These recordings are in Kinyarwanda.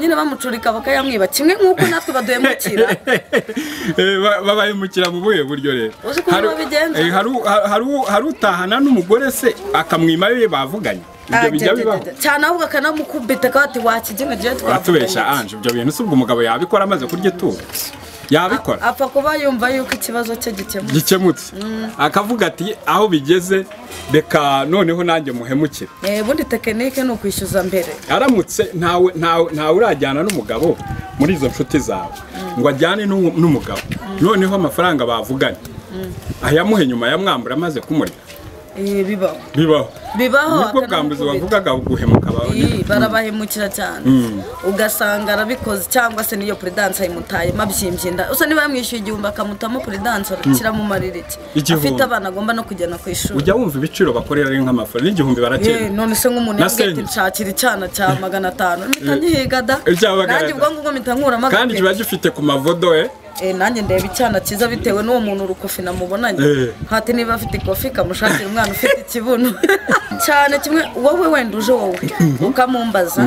nyine bamucurika bakayamwiba kimwe nk'uko natwe baduhemukira babayimukira mu buhe buryo rero Uzi ukuntu Hari- babigenza? eh, hari u- hari u- hari utahana n'umugore se akamwima ayo bavuganye ibyo bijya bibaho cyane ahubwo akanamukubita akaba ati wakigina jya watubesha anje ibyo bintu si ubwo umugabo yabikora amaze kurya ituro yabikora apfa kuba yumva yuko ikibazo cye gikemutse gikemutse akavuga ati aho bigeze reka noneho nanjye muhemukire Eh, ubundi tekinike ni ukwishyuza mbere aramutse ntawe ntawe ntawe urajyana n'umugabo muri izo nshuti zawe ngo ajyane n'u- n'umugabo noneho amafaranga bavuganye ayamuhe nyuma yamwambura amaze kumurya Eh, bibaho bibaho bibaho nubwo bwambuzi akanamukubita. wavugaga guhemuka Ii, bawe barabahemukira cyane ugasanga arabikoze cyangwa se niyo peredanse ayimutaye mabyimbye inda usa niba yamwishyuye igihumbi akamutamo peredanse kiramumarira iki Igihumbi. afite abana agomba no kujyana ku ishuri ujya wumva ibiciro bakorera ari nk'amafaranga n'igihumbi Ye, barakira none se nk'umuntu Na yambwiye ati senge. nshakira icyana cya magana atanu mpita nkihigada Icyamagana nanjye ubwo ngubwo mpita nkuramo agapira. kandi kiba gifite ku mavodo eh Eh, nanjye ndeba icyana cyiza bitewe n'uwo muntu urukofi namubonanye Eh. hati niba afite ikofi kamushakira umwana ufite ikibuno cyane kimwe wowe wenda uje wowe ukamumbaza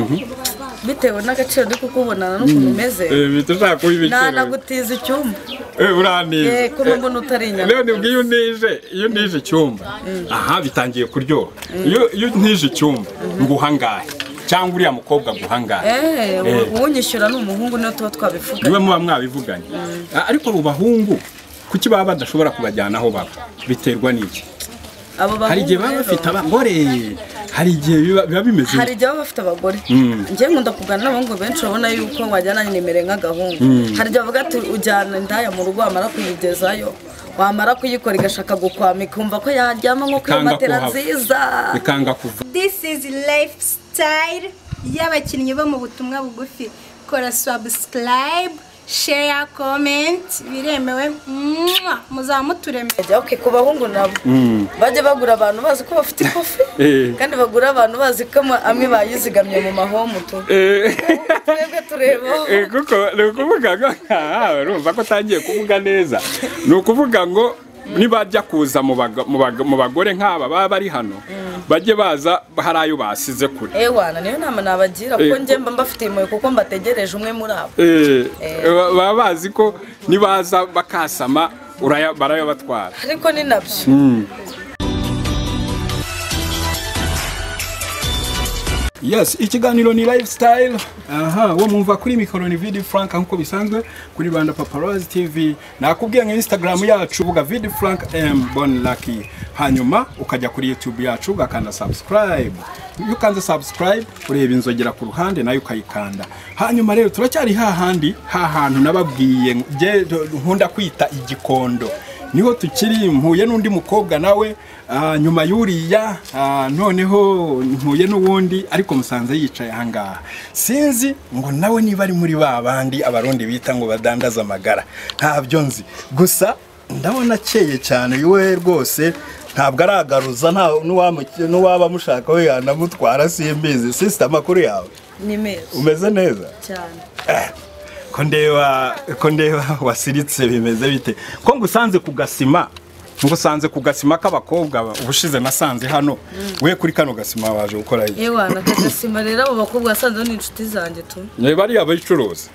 bitewe n'agaciro ndi kukubonana n'ukuntu umeze Eh, bita ushaka kuba ibiciro nanagutiza icyumba Eh, uranize Eh, kuba mbona utari inyama rero nibwo iyo unije iyo unije icyumba aha bitangiye kuryoha iyo iyo unije icyumba nguha angahe cyangwa uriya mukobwa aguha angahe Eh, Eh. uwo unyishyura ni umuhungu niyo tuba twabivuga niwe muba mwabivuganye Ah, ariko mu bahungu kuki baba badashobora kubajyana aho baba biterwa n'iki abo hari igihe bahungu baba rero bafite abagore hari igihe biba biba bimeze hari igihe baba bafite abagore njyewe nkunda kuganira n'abahungu benshi babona yuko wajyana nimero nk'agahungu hari igihe bavuga ati ujyana indaya mu rugo wamara kuyigezayo wamara kuyikora igashaka gukwama ikumva ko yaryama nko kuri Ikanga matera kuhava. nziza bikanga kuva This is lifestyle y'abakinnyi bo mu butumwa bugufi. Kora subscribe, share, comment, biremewe. Mwah! Muzaba muturemeye. Ejya, okay, ku bahungu nabo bajya bagura abantu bazi ko bafite ikofi Eh. kandi bagura abantu bazi ko ama- amwe bayizigamye mu mahomu tu twebwe tureba Eh, kuko ni ukuvuga ngo aha urumva ko utangiye kuvuga neza ni ukuvuga ngo nibajya kuza mu baga- mu baga- mu bagore nk'aba baba bari hano bajye baza hari ayo basize kure ewana niyo nama nabagira kuko Eh. njye mba mbafitiye impuhwe kuko mbategereje umwe muri abo Eh, ba- baba bazi ko nibaza bakasama uraya- barayabatwara ariko ni nabyo yes ikiganiro ni lifestyle aha uwo mwumva kuri mikoro ni vidi frank nk'uko bisanzwe kuri rwanda paparazzi tv nakubwiye nka instagram yacu uvuga vidi frank m bon lucky hanyuma ukajya kuri youtube yacu ugakanda subscribe iyo ukanze subscribe ureba inzogera ku ruhande nayo ukayikanda hanyuma rero turacyari hahandi hahantu nababwiye nge- nkunda kwita igikondo niho tukiri mpuye n'undi mukobwa nawe ah, nyuma y'uriya ah, noneho mpuye n'uwundi ariko musanze yicaye ahangaha sinzi ngo nawe niba ari muri ba bandi abarundi bita ngo badandaza amagara ntabyo nzi gusa ndabona akeye cyane we rwose ntabwo aragaruza nta n'uwamu- n'uwaba amushaka we yanamutwara simbizi sisita amakuru yawe ni meza umeze neza cyane ko ndeba ko ndeba wasiritse bimeze bite ko ngusanze ku gasima ngusanze ku gasima k'abakobwa ba- ubushize nasanze hano we kuri kano gasima waje gukora iki yewe nakagasima rero abo bakobwa wasanze ni inshuti zanjye tu niba ari abayicuruza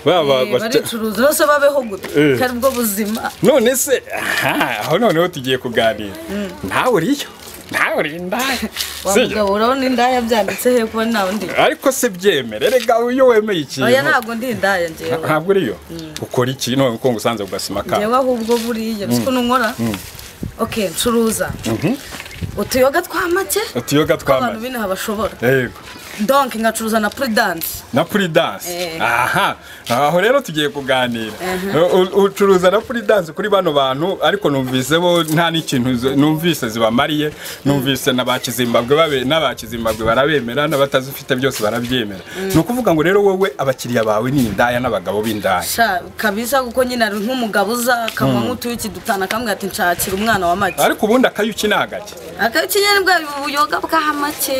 baba Eh, baricuruza bose babeho gute Eh. kari bwo buzima none se aha aho noneho tugiye kuganira ntawe uriyo ntawe uri indaya wa Sibyo? mugabo urabona indaya byanditse he kuba nta wundi ariko se byemere rega iyo wemeye oya ikintu ntabwo ndi indaya njyewe ntabwo uriyo ukora iki none ko ngusanze ku gasima kawe njyewe ahubwo buriya uzi ukuntu nkora ok ncuruza utuyoga twa make utuyoga abantu twamaze b'inaha bashobora yego donk ngacuruza na puridanse na puri danse Eh. aha aho rero tugiye kuganira U- u- ucuruza na puri danse kuri bano bantu ariko numvise bo nta n'ikintu z- numvise zibamariye numvise n'abakizimbabwe babe n'abakizimbabwe barabemera n'abatazifite byose barabyemera ni ukuvuga ngo rero wowe abakiriya bawe ni indaya n'abagabo b'indaya sha kabisa kuko nyine ari nk'umugabo uza akanywa nk'utuyuki dutanu akambwira ati nshakira umwana wa make ariko ubundi akayuki ni agake akaba ikinyarwanda ubuyoga bw'amake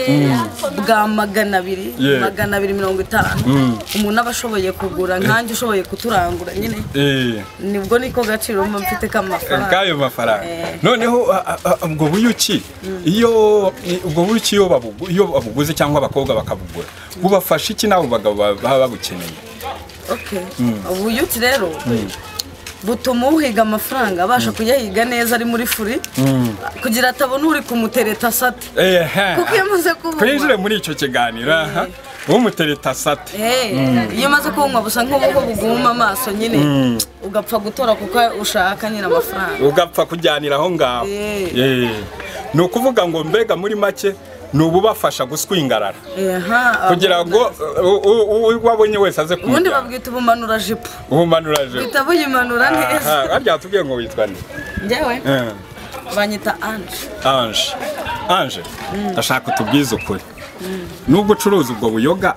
bwamaganye magana abiri Yeah. magana abiri mirongo itanu umuntu aba ashoboye kugura nkanjye ushoboye kuturangura nyine Eh. nibwo niko gaciro mba mfite k'amafaranga kayo mafaranga Eh. noneho a- a- a- ubwo buyuki iyo i- ubwo buyuki iyo babugu- iyo babuguze cyangwa abakobwa bakabugura bubafasha iki n'abo bagabo ba- baba babukeneye Okay. ubuyuti rero butuma uhiga amafaranga abasha kuyahiga neza ari muri furi kugira atabona uri kumutereta asate Ehe. Kuko iyo amaze kubugwa- twinjire muri icyo kiganiro aha umutereta sate Eh, iyo umaze kunywa busa nk'ubuho buguma amaso nyine ugapfa gutora kuko ushaka nyine amafaranga ugapfa kujyanira aho ngaho Eh. Eh. ni ukuvuga ngo mbega muri make ni ububafasha guswingarara Aha, kugira ngo u- u- u- uwabonye wese aze ubundi kumujyana babwita ubumanura jipo ubumanura je uhita buyimanura neza harya tubwiye ngo witwa nde njyewe Eh. banyita anje anje anje ndashaka utubwize ukuri nubwo ucuruza ubwo buyoga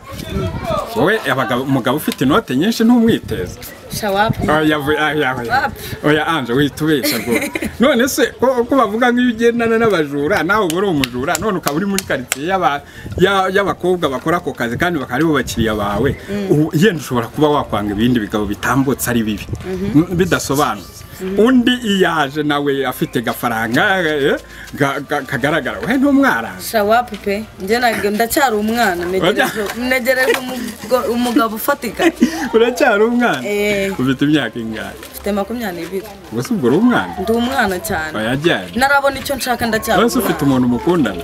wowe abagabo- umugabo ufite inote nyinshi ntumwiteze shawapu oya vu- oya, oya. Wapi. oya anje witubesha rwose none se ko ko bavuga nk'iyo ugendana n'abajura nawe uba uri umujura none ukaba uri muri karitsiye y'aba- ya- y'abakobwa bakora ako kazi kandi bakaba aribo bakiriya bawe ubu yenda ushobora kuba wakwanga ibindi bigabo bitambutse ari bibi Mm, bidasobanutse undi iyaje nawe afite gafaranga eh, ga- ga- kagaragara we ntumwaranga shawapu pe njye ntabwo ndacyari umwana negereje- negereje umugo- umugabo ufatika uracyari umwana Eh. ufite imyaka ingahe mfite makumyabiri gusa ubwo uri umwana ndi umwana cyane yajyanye ntarabona icyo nshaka ndacyari wese ufite umuntu mukundana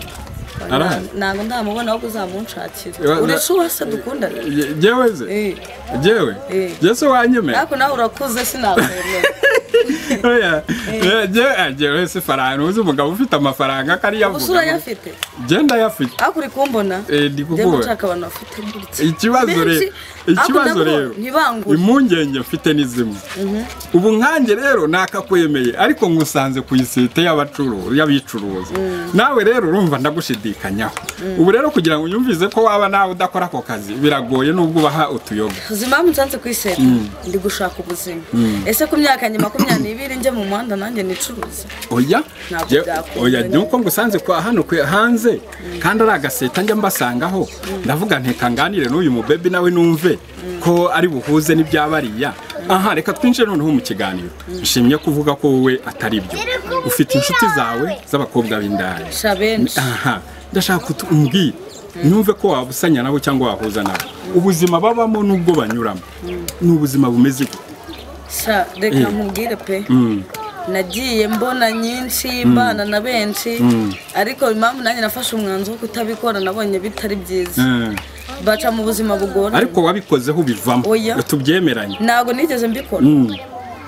arahari ntabwo ndamubona ahubwo uzamunshakira Wa- wa- uretse uwase dukundana Je- jewe ze Eh. jewe Eh. jewe se wanyemera ariko nawe urakuze sinakwemera oya Eh, jewe ah, jewe se faranga uzi umugabo ufite amafaranga ko ariyo ubusura avuga yafite genda yafite ariko uri kumbona Eh, ndi njye kukubona. nshaka abantu bafite gutya ikibazo Benshi, rero ariko ikibazo nabo rero ntibangure. impungenge mfite ni zimwe ubu nkanjye rero nakakwemeye ariko ngusanze ku isite y'abacuruzi y'abicuruza nawe rero urumva ndagushidikanyaho ubu rero kugira ngo unyumvize ko waba nawe udakora ako kazi biragoye nubwo ubaha utuyoga uzi impamvu nsanze ku iseta ndi gushaka ubuzima ese ku myaka ya makumyabiri njye mu muhanda nanjye nicuruza oya Ntabwo je- byakunda. oya nuko ngusanze kwa hano kwe hanze kandi ari agaseta njya mbasangaho ndavuga ntekanganire n'uyu mubebi nawe numve ko ari buhuze n'ibyabariya aha reka twinjire noneho mu kiganiro nshimye kuvuga ko wowe atari byo ufite inshuti zawe z'abakobwa b'indaya sha benshi aha ndashaka kuti umbwire numve ko wabusanya nabo cyangwa wahuza nabo ubuzima babamo n'ubwo banyuramo ni ubuzima bumeze gute sha reka nkubwire pe nagiye mbona nyinshi mbana na benshi ariko impamvu nanjye nafashe umwanzuro wo kutabikora nabonye bitari byiza Eh, baca mu buzima bugoranye ariko wabikozeho bivamo Oya. tubyemeranye ntabwo nigeze mbikora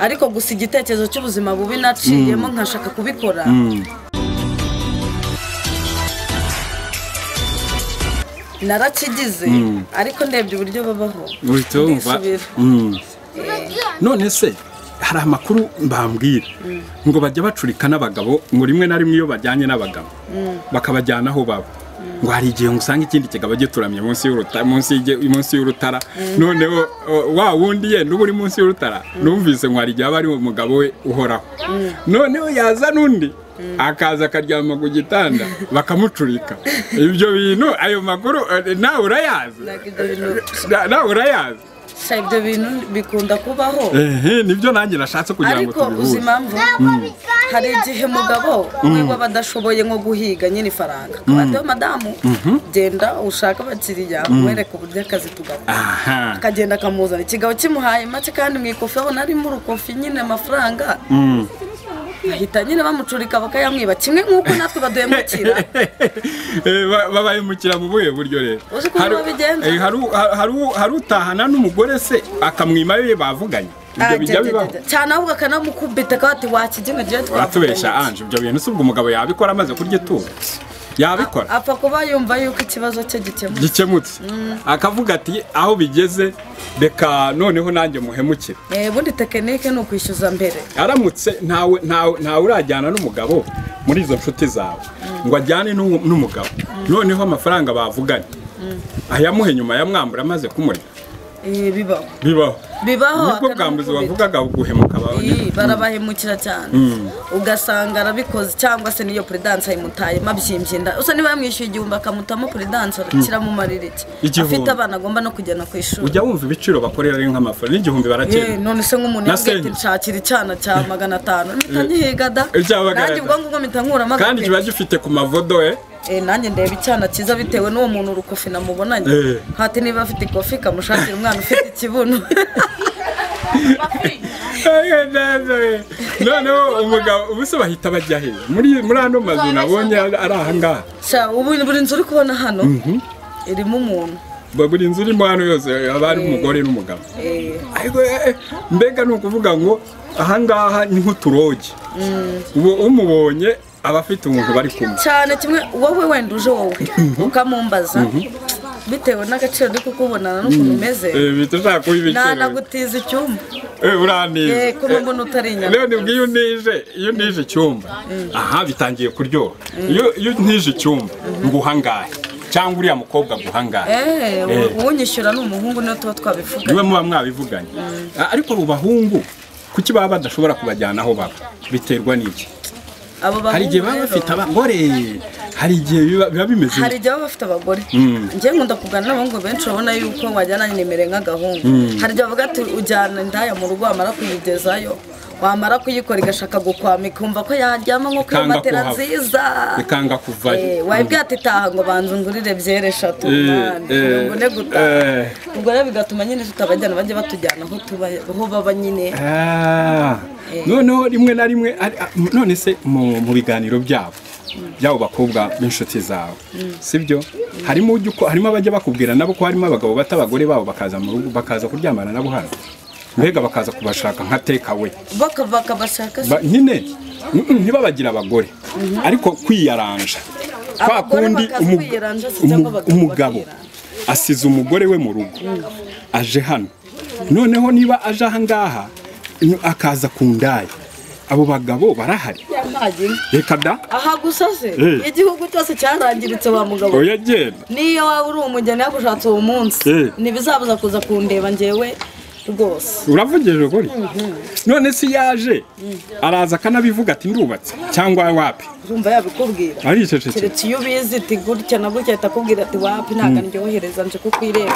ariko gusa igitekerezo cy'ubuzima bubi naciyemo nkashaka kubikora narakigize ariko ndebye uburyo babaho uhita wumva ndisubira Mm. none se hari amakuru mbambwira ngo bajya bacurika n'abagabo ngo rimwe na rimwe iyo bajyanye n'abagabo bakabajyana aho baba ngo hari igihe usanga ikindi kigabo gituramye munsi y'urutara munsi y'ige- munsi y'urutara noneho o, wa wundi yenda uba uri munsi y'urutara numvise ngo hari igihe aba ari umugabo we uhoraho noneho yazana undi akaza akaryama ku gitanda bakamucurika ibyo bintu ayo makuru eh, nawe urayazi Like ibyo bintu- Na- nawe urayazi sha ibyo bintu bikunda kubaho ehe nibyo nanjye nashatse kugira ngo ariko uzi tubihuze impamvu hari igihe umugabo we baba adashoboye nko guhiga nyine ifaranga akaba madamu genda ushake abakiriya umwereke uburyo akazi tugakora aha akagenda akamuzana ikigabo kimuhaye make kandi mu ikofi abona arimo urukofi nyine amafaranga bahita nyine bamucurika bakayamwiba kimwe nk'uko natwe baduhemukira Eh, ba- babahemukira mu buhe buryo rero Uzi ukuntu Hari- babigenza? eh, hari u- ha- hari u- hari utahana n'umugore se akamwima ye bavuganye ibyo bijya bibaho cyane ahubwo akanamukubita akaba ati wakigina ibyo watubesha anje ibyo bintu si ubwo umugabo yabikora amaze kurya itungo yabikora apfa kuba yumva yuko ikibazo cye gikemutse gikemutse akavuga ati aho bigeze reka noneho nanjye muhemukire Eh, ubundi tekinike ni ukwishyuza mbere aramutse ntawe ntawe ntawe urajyana n'umugabo muri izo nshuti zawe ngo ajyane n'uwo- n'umugabo noneho amafaranga bavuganye ayamuhe nyuma yamwambura amaze kumurya Eh, bibaho bibaho bibaho nibwo bwa mbere akanamukubita. wavugaga uguhemuka bawe Ii, barabahemukira cyane ugasanga arabikoze cyangwa se niyo peredanse ayimutaye mabyimbye inda usa niba yamwishyuye igihumbi akamutamo peredanse arakiramumarira iki Igihumbi. afite abana agomba no kujyana ku ishuri ujya wumva ibiciro bakorera ari nk'amafaranga n'igihumbi Eh, barakira none se nk'umuntu Na yambwiye senyi. ati nshakira icyana cya magana atanu mpita nyihiga da Icya magana nanjye atanu. ubwo ngubwo mpita nkuramo kandi agapira. kiba gifite ku mavodo we Eh, nanjye ndeba icyana cyiza bitewe n'uwo muntu urukofi namubonanye Eh. hati niba afite ikofi kamushakira umwana ufite ikibuno noneho umugabo ubuse bahita bajya he muri muri ano mazu nabonye ari ari ahangaha sha ubu buri nzu uri kubona hano irimo umuntu Ba- buri nzu irimo hano yose haba harimo umugore n'umugabo Eh, Ariko, eh, eh, mbega ni ukuvuga ngo ahangaha ni nk'uturogi ubu umubonye aba afite umuntu bari kumwe cyane kimwe wowe wenda uje wowe ukamumbaza bitewe n'agaciro ndi kukubonana n'ukuntu umeze Eh, bihita ushaka kuba ibiciro nanagutiza icyumba Eh, uranize Eh, kuba Eh, mbona utari inyama rero nibwo iyo unije iyo unije icyumba aha bitangiye kuryoha iyo iyo unije icyumba nguha angahe cyangwa uriya mukobwa aguha angahe Eh, Eh. uwo unyishyura ni umuhungu niyo tuba twabivuga niwe muba mwabivuganye Ah, ariko abo bahungu kuki baba badashobora kubajyana aho baba biterwa n'iki abo hari igihe bahungu baba rero, bafite abagore hari igihe biba biba bimeze hari igihe baba bafite abagore njye nkunda kuganira n'abahungu benshi urabona yuko wajyana nimero nk'agahungu hari igihe bavuga ati ujyana indaya mu rugo wamara kuyigezayo wamara kuyikora igashaka gukwama ikumva ko yaryama nko kuri Kanga matera kuhava. nziza bikanga kuvayo Eh, wayibwiye ati taha ngo banza ngurire byere eshatu Eh, mwana, eh, mirongo ine gutaha eh. ubwo rero bigatuma nyine tutabajyana bajya batujyana aho tuba aho baba nyine Ah, noneho rimwe na rimwe ari- ah, m- none se mu mu biganiro byabo byabo bakobwa b'inshuti zawe sibyo harimo ujya uko- harimo abajya bakubwira nabo ko harimo abagabo bata abagore babo bakaza mu rugo bakaza kuryamana nabo hano mbega bakaza kubashaka nka tekawe bakava bakabashaka se. Ba- nyine mm, mm, ntibabagire abagore ariko kwiyaranja kwa Abagore kundi bakaza umu- kwiyaranja se umu- cyangwa abagabo umugabo asize umugore we mu rugo aje hano noneho niba aje aha ngaha n- akaza ku ndaya abo bagabo barahari Ntajya. reka da aha gusa se Eh. igihugu cyose cyarangiritse wa mugabo oya genda niyo waba uri umugeni yagushatse uwo munsi Eh. ntibizabuza kuza kundeba njyewe rwose uravugije ukuri none se iyo aje araza akanabivuga ati ndubatse cyangwa wapi urumva yabikubwira aricecekera keretse iyo ubizi iti gutya na gutya ahita akubwira ati wapi ntabwo ndyohereza nje kuko ireba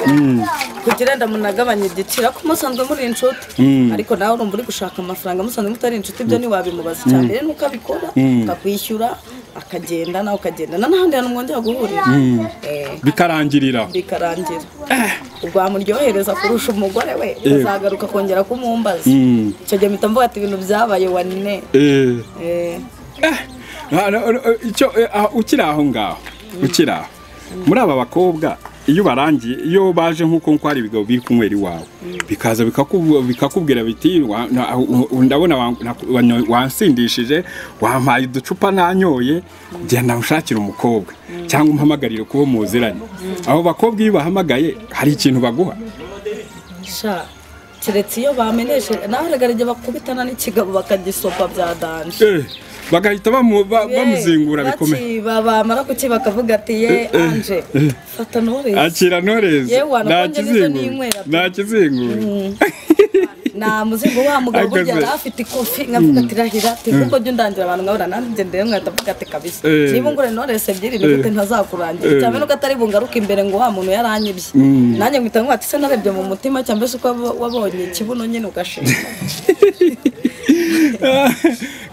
kugira ngo munagabanye igiciro ariko musanzwe muri inshuti ariko nawe urumva uri gushaka amafaranga musanzwe mutari inshuti ibyo ntiwabimubaza cyane rero nuko abikora akakwishyura akagenda nawe ukagendana n'ahandi hantu mwongera guhurira Eh, bikarangirira bikarangira ubwo wamuryohereza kurusha umugore we azagaruka kongera kumumbaza Mm. icyo gihe mpita mvuga ati ibintu byabaye wanine eh Eh, Ah, no, no, icyo eh, ah, ukiri aho ngaho ukiri aho muri aba bakobwa iyo barangiye iyo baje nk'uko nko hari ibigabo biri kunywera iwawe bikaza bikakubu- bikakubwira biti wa- na- u- u- ndabona wa- na- wa- wansindishije wampaye uducupa nanyoye genda ushakire umukobwa cyangwa umpamagarire kubo muziranye abo bakobwa iyo bahamagaye hari ikintu baguha sha keretse iyo bamenyeshe nawe erega igihe bakubitana n'ikigabo bakagisopa bya danje Eh, bagahita bamu- ba- bamuzingura Ye, bikomeye bakiba, bamara kuki bakavuga ati ye eh, anje eh. fata norezi akira ntoreze Yewe, wanakonje nta n'izo ninywera kizingura pe. nta kizingura nta muzingo wa mugabo burya Akaze. yari afite ikofi nkavuga ati rahira ati kuko jya undangira abantu nkabura nanjye ngende rero nkahita mvuga ati kabisa Eh. niba ungure noresi ebyiri ni gute ntazakurangira cyane nuko atari bungaruke imbere ngo wa muntu yaranyibye nanjye nkita nkubati se narebye mu mutima cyangwa se uko wabo- wabonye ikibuno nyine ugashima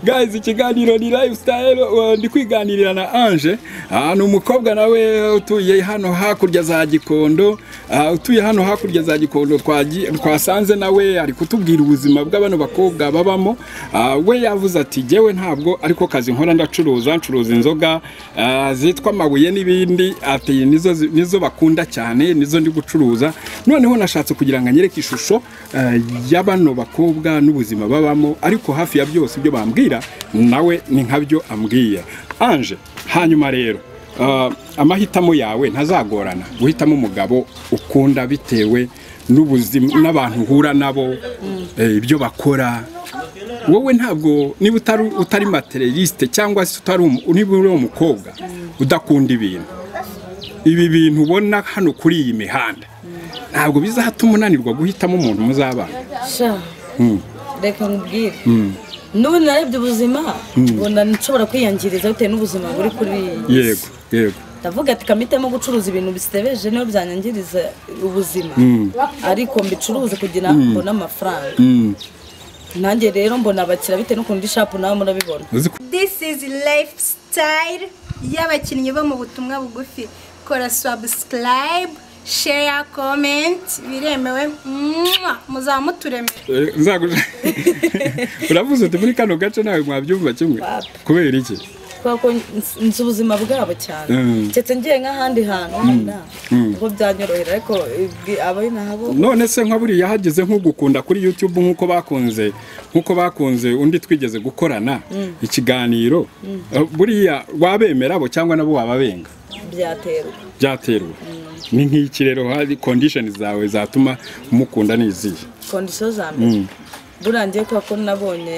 guys ikiganiro ni lifestyle uh, ndi kwiganirira na Ange Ah, ni umukobwa nawe utuye hano hakurya za Gikondo Ah, utuye hano hakurya za Gikondo twaji- twasanze nawe ari kutubwira ubuzima bw'abano bakobwa babamo Ah, we yavuze ati jyewe ntabwo ariko kazi nkora ndacuruza ncuruza inzoga ah, zitwa amabuye n'ibindi ati nizo zi- nizo bakunda cyane nizo ndi gucuruza noneho nashatse kugira ngo anyereke ishusho eh, ya bano bakobwa n'ubuzima babamo ariko hafi ya byose ibyo bambwira nawe ni nkabyo ambwiye anje hanyuma rero ah, amahitamo yawe ntazagorana guhitamo umugabo ukunda bitewe n'ubuzima n'abantu uhura nabo eh, ibyo bakora wowe ntabwo niba utari utari materialiste cyangwa se utari umu- niba uri umukobwa udakunda ibintu ibi bintu ubona hano kuri iyi mihanda ntabwo bizatuma unanirwa guhitamo umuntu muzabana sha Mm. reka nkubwire Mm. n'ubu narebye ubuzima ubona nshobora kwiyangiriza bitewe n'ubuzima buri kuri iyi yego yego ndavuga ati kamitemo gucuruza ibintu bisebeje niyo byanyangiriza ubuzima ariko mbicuruze kugira ngo mbone amafaranga Mm. nanjye rero mbona abakiriya bitewe n'ukuntu ishapu nawe murabibona uzi ko this is lifestyle y'abakinnyi bo mu butumwa bugufi kora subscribe share comment biremewe Mwah! muzaba muturemera Eh, nzaguja uravuze uti muri kano gace nawe mwabyumva kimwe kubera iki kubera ko nzi- nzi ubuzima bwabo cyane Mm. keretse ngiye nk'ahandi hantu wenda ubwo byanyorohera ariko ibi- ab'inaha bo none se nka buriya hageze nk'ugukunda kuri youtube nk'uko bakunze nk'uko bakunze undi twigeze gukorana ikiganiro Eh, buriya wabemera abo cyangwa nabo wababenga byaterwa byaterwa ni nk'iki rero hari kondishoni zawe zatuma mukunda n'izihe kondisiyo za mbere burangiye kubera ko nabonye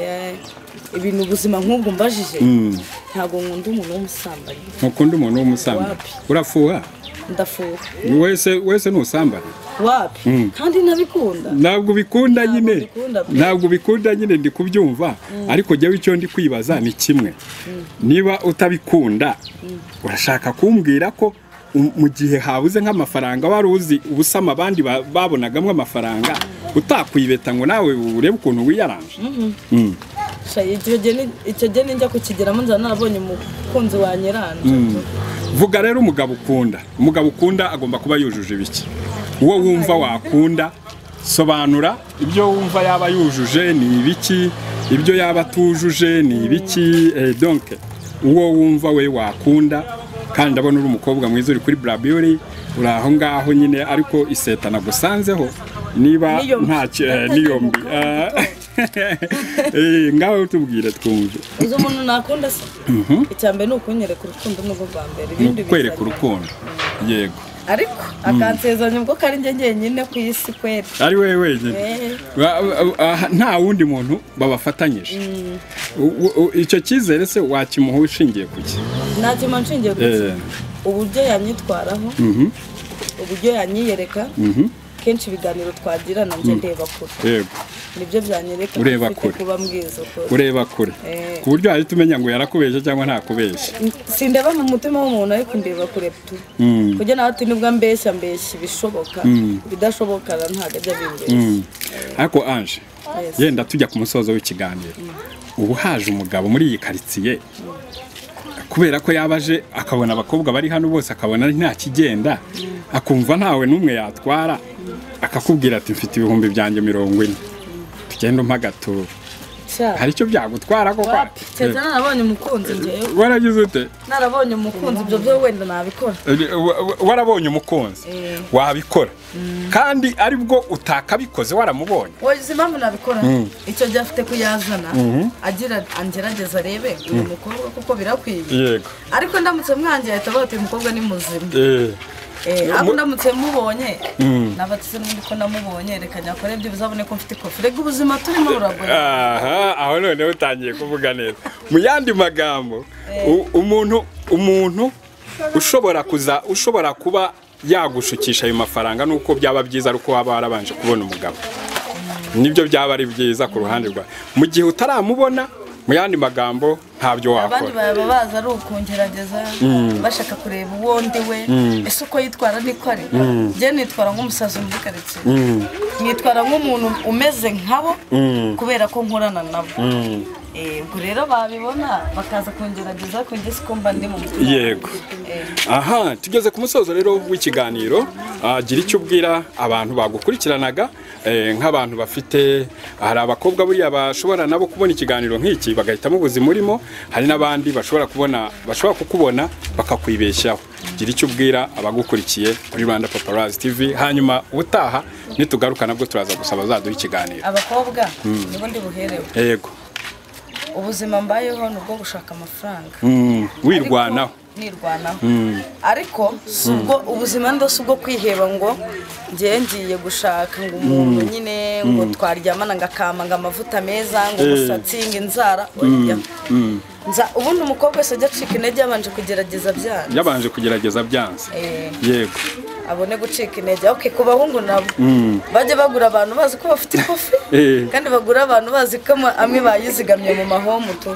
ibintu ubuzima nk'ubwo mbajije ntabwo nkunda umuntu w'umusambanyi ntukunda umuntu w'umusambanyi Wapi. urafuha ndafuha wese wese ni ubusambanyi wapi kandi nabikunda ntabwo ubikunda Ntabwo nyine mbikunda pe. ntabwo ubikunda nyine ndi kubyumva ariko jyawe icyo ndi kwibaza ni kimwe niba utabikunda urashaka kumbwira ko u- mu gihe habuze nk'amafaranga wari uzi ubusama abandi ba- babonagamo amafaranga utakwibeta ngo nawe urebe ukuntu wiyaranje Mm. Sha, icyo gihe ni- icyo gihe ninjya kukigeramo nzaba narabonye umukunzi wa nyiranje vuga rero umugabo ukunda umugabo ukunda agomba kuba yujuje ibiki uwo wumva wakunda sobanura ibyo wumva yaba yujuje ni ibiki ibyo yaba atujuje ni ibiki eh, donc uwo wumva we wakunda kandi ndabona uri umukobwa mwiza uri kuri burabiyuri uri aho ngaho nyine ariko iseta nagusanzeho niba Niyombi. ntacyo eh, niyombi Ah, eh, ngaho tubwire twumve uzi umuntu nakunda se icya mbere ni ukunyereka urukundo nubwo bwa mbere ni ibindi ukwereka biza- urukundo yego ariko akansezeranya ubwo ko ari njye njyenyine ku isi kwera ari wowe wenyine Eh, Ba- ba- aha, nta wundi muntu babafatanyije U- u- icyo cyizere se wakimuha ushingiye ku ki nta kintu nshingiye ku Eh. kintu. uburyo yanyitwaraho uburyo yanyiyereka kenshi ibiganiro twagirana njye ndeba kure yego nibyo byanyereka ko Ureba ufite kure. kuba mwiza kure ureba kure Eh. ku buryo wahita umenya ngo yarakubeshya cyangwa ntakubeshya sindeba mu mutima w'umuntu ariko ndeba kure tu kujya nawe ati nibwo ambeshya mbeshya ibishoboka ibidashoboka ntabwo ajya bimbeshya ariko anje Yes. yenda tujya ku musozo w'ikiganiro ubu haje umugabo muri iyi karitsiye kubera ko yaba aje akabona abakobwa bari hano bose akabona nta kigenda akumva ntawe n'umwe yatwara akakubwira ati mfite ibihumbi byanjye mirongo ine tugenda umpa agaturo Sha, hari icyo byagutwara koko wapi keretse narabonye umukunzi njyewe waragize ute narabonye umukunzi ibyo byo wenda nabikora Eh, wa- wa- warabonye umukunzi Eh. wabikora kandi aribwo utakabikoze waramubonye wagize impamvu nabikora icyo gihe afite kuyazana agira angerageza arebe uyu mukobwa kuko birakwiye yego ariko ndamutse mwanjye ahita avuga ati uyu mukobwa ni muzima Eh, Eh, Mu- aho ndamutse mubonye nabatse ko namubonye reka nyakore byibuze abone ko mfite kofi reka ubuzima turimo buragora aha aho noneho utangiye kuvuga neza mu yandi magambo u- umuntu umuntu ushobora kuza ushobora kuba yagushukisha ayo mafaranga nuko byaba byiza ari uko waba warabanje kubona umugabo nibyo byaba ari byiza ku ruhande rwawe mu gihe utaramubona mu yandi magambo ntabyo abandi wakora baba baza ari ukungerageza bashaka kureba uwo ndi we ese uko yitwara niko ari njye nitwara nk'umusazi muri karitsiye nitwara nk'umuntu umeze nkabo kubera ko nkorana nabo Eh, ubwo rero babibona bakaza kungerageza ko njye siko mba ndi mu mutima Yego. Eh. aha tugeze ku musozo rero w'ikiganiro Ah, gira icyo ubwira abantu bagukurikiranaga eh, nk'abantu bafite hari abakobwa buriya bashobora nabo kubona ikiganiro nk'iki bagahitamo ubuzima urimo hari n'abandi bashobora kubona bashobora kukubona bakakwibeshyaho gira icyo ubwira abagukurikiye kuri rwanda paparazzi tv hanyuma ubutaha nitugaruka nabwo turaza gusaba zaduha ikiganiro abakobwa nibo ndi buherewe yego ubuzima mbayeho ni ubwo gushaka amafaranga Mm, wirwanaho Ariko- nirwanaho ariko si ubwo ubuzima ndo si ubwo kwiheba ngo ngiye ngiye gushaka ngo umuntu nyine ngo twaryamana ngo akama ngo amavuta meza ngo umusatsi ngo inzara oya. Nza ubundi umukobwa wese ajya acika intege yabanje kugerageza byanga yabanje kugerageza byanze Eh, yego abone gucika intege oke ku bahungu nabo bajye bagura abantu bazi ko bafite ikofi Eh. kandi bagura abantu bazi ko ama- amwe bayizigamye mu mahomu tu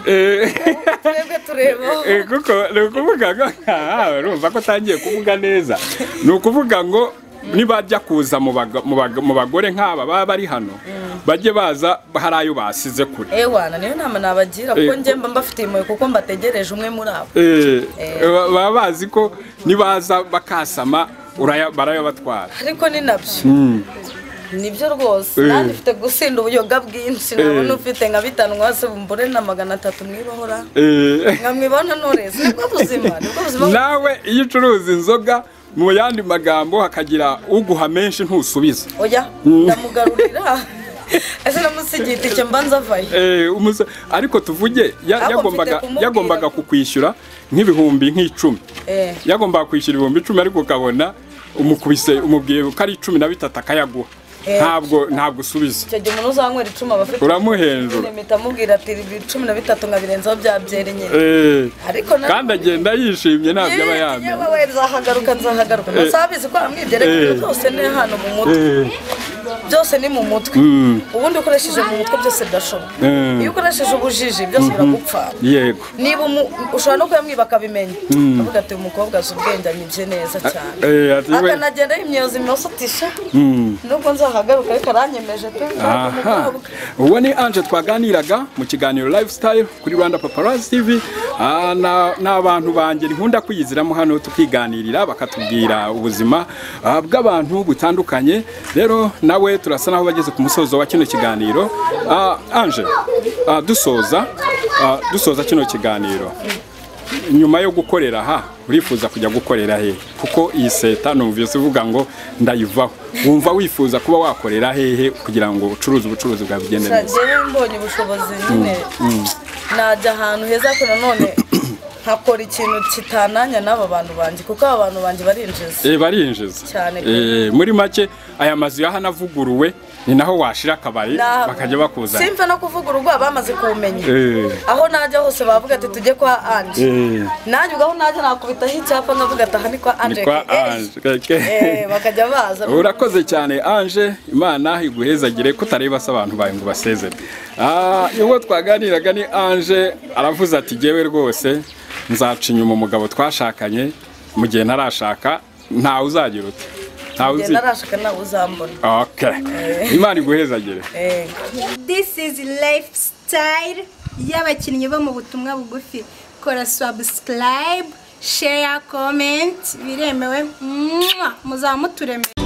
twebwe turebaho Eh, kuko ni ukuvuga ngo aha urumva ko utangiye kuvuga neza ni ukuvuga ngo nibajya kuza mu baga- mu baga- mu bagore nk'aba baba bari hano bajye baza hari ayo basize kure ewana niyo nama nabagira kuko njye mba mbafitiye impuhwe kuko mbategereje umwe muri abo Eh, ba- baba bazi ko nibaza bakasama uraya- barayabatwara ariko ni nabyo nibyo rwose nanjye mfite gusinda ubuyoga bwinshi nabona ufite nka bitanu hasi mbure na magana atatu mwibohora Eh, nkamwibona nturezi nibwo buzima nibwo buzima nawe iyo ucuruza inzoga mu yandi magambo hakagira uguha menshi ntusubiza oya ndamugarurira ese namusigiye itike mbanza avayo Eh, umusa- ariko tuvuge ya- Ahubwo yagombaga mfite kumubwira. yagombaga kukwishyura nk'ibihumbi nk'icumi Eh. yagombaga kwishyura ibihumbi icumi ariko ukabona umukubise umubwiye ko ari icumi na bitatu akayaguha Eh. ntabwo ntabwo usubiza icyo gihe umuntu uzanywera icumi aba afite uramuhenjura impeta amubwira ati "Ibi cumi na bitatu nkabirenzaho bya byerenye Eh, ariko na- kandi agenda yishimye ntabyo aba yamenya yewe we nzahagaruka nzahagaruka ntasabizi ko amwibye Eh. reka byose ni hano mu mutwe Eh, byose ni mu mutwe ubundi ukoresheje mu mutwe byose birashoboka Mm. iyo ukoresheje ubujiji byose biragupfa yego niba umu- ushobora no kuyamwiba akabimenya avuga ati uyu mukobwa azi ubwenge anyibye neza cyane Eh, ati we- akanagenda yimyoza imyoso ati sha nubwo nzahagaruka ariko aranyemeje pe ntabwo aha umukobwa uwo ni anje twaganiraga mu kiganiro lifestyle kuri rwanda paparazzi tv Ah, na- ni abantu banjye nkunda kwiyiziramo hano tukiganirira bakatubwira ubuzima ah, bw'abantu butandukanye rero nawe turasa naho bageze ku musozo wa kino kiganiro Ah, anje ah, dusoza ah, dusoza kino kiganiro nyuma yo gukorera aha urifuza kujya gukorera hehe kuko iyi seta numvise uvuga ngo ndayivaho wumva wifuza kuba wakorera hehe kugira ngo ucuruze ubucuruzi bwawe bugende gusa neza njyewe mbonye ubushobozi nyine najya ahantu heza ariko nanone nkakora ikintu kitananya n'aba bantu banjye kuko aba bantu banjye barinjiza Eh, barinjiza Cyane pe. Eh, muri make aya mazu y'ahanavuguruwe ni naho washira akabari Na- bakajya bakuzana simva no kuvuga urugo bamaze kuwumenya Eh. aho najya hose bavuga ati tujye kwa anje Eh. nanjye ubwo aho najya nakubitaho icyapa nkavuga ati aha ni kwa anje ni kwa anje Eh, bakajya baza urakoze cyane anje imana iguhezagire kutareba se abantu bawe ngo basezere Ah, uwo twaganiraga ni anje aravuze ati jyewe rwose nzaca inyuma umugabo twashakanye mu gihe ntarashaka ntawe uzagira uti ntawe Njye uzi narashaka nawe uzambona Okay. imana iguhezagire Eh, This is lifestyle y'abakinnyi bo mu butumwa bugufi. Kora subscribe, share, comment, biremewe. Mwah! Muzamuturemere.